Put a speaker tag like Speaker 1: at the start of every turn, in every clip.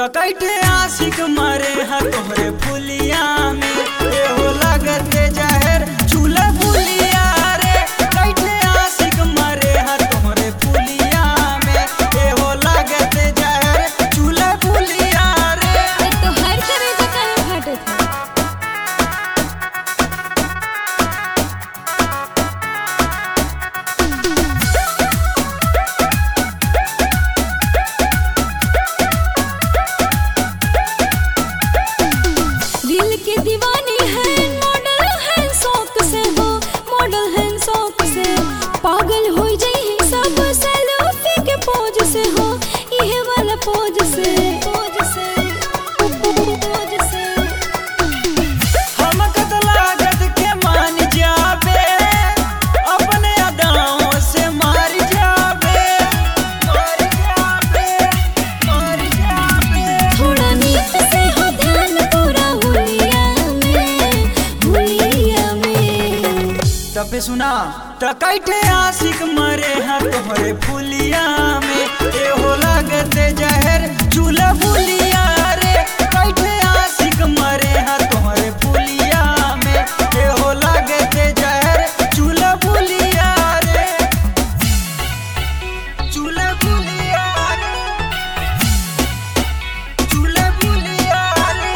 Speaker 1: कैठे आशिक मरे हा तोहरे फुलिया में एहो लागते जहर चूल्हा फुलिया रे कैठे आशिक मरे हा तोहरे फुलिया में एहो लागते जहर चूल्हा फुलिया रे
Speaker 2: एक तो हर तरह का काहे फाटत है दिल की दीवानी है मॉडल है शौक से हो मॉडल है शौक से पागल हो जाई सब सेल्फी के पोज से हो ये वाला पोज से पोज से पोज से
Speaker 1: हम कत लागत के मान जाबे अपने अदाओं से मार जाबे मार जाबे मार जाबे
Speaker 2: थोड़ा नीत से हो ध्यान पूरा हुलिया में हुलिया में
Speaker 1: तबे सुना त कैठे आशिक मरे हा तोहरे फुलिया में एहो लागते जहर चूल्हा फुलिया रे कैठे आशिक मरे हा तोहरे फुलिया में एहो लागते जहर चूल्हा फुलिया रे चूल्हा फुलिया रे चूल्हा फुलिया रे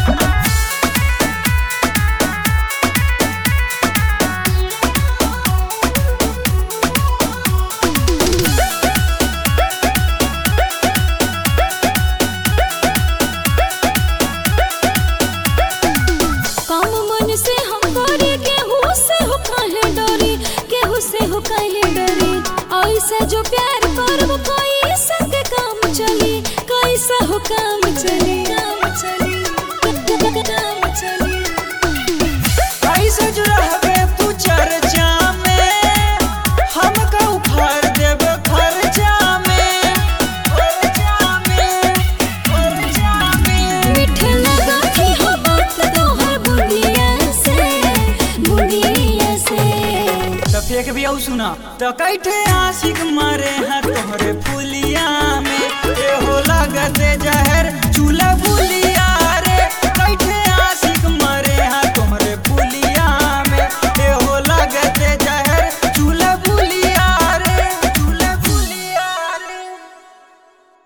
Speaker 2: काम मन से हम करे केहू से हो काहे डरी केहू से हो काहे डरी ऐसे जो प्यार करब कोई संग काम चली कैसा हो काम चली काम चली काम चली
Speaker 1: ऐसे जो रहबे तू चर्चा में हमका उखाड़ देब खर्चा में खर्चा में खर्चा में
Speaker 2: मीठ लगा थी हो बात तोहर बुढ़िया से बुढ़िया से
Speaker 1: त फेंक भी आउ सुना त कैठे आशिक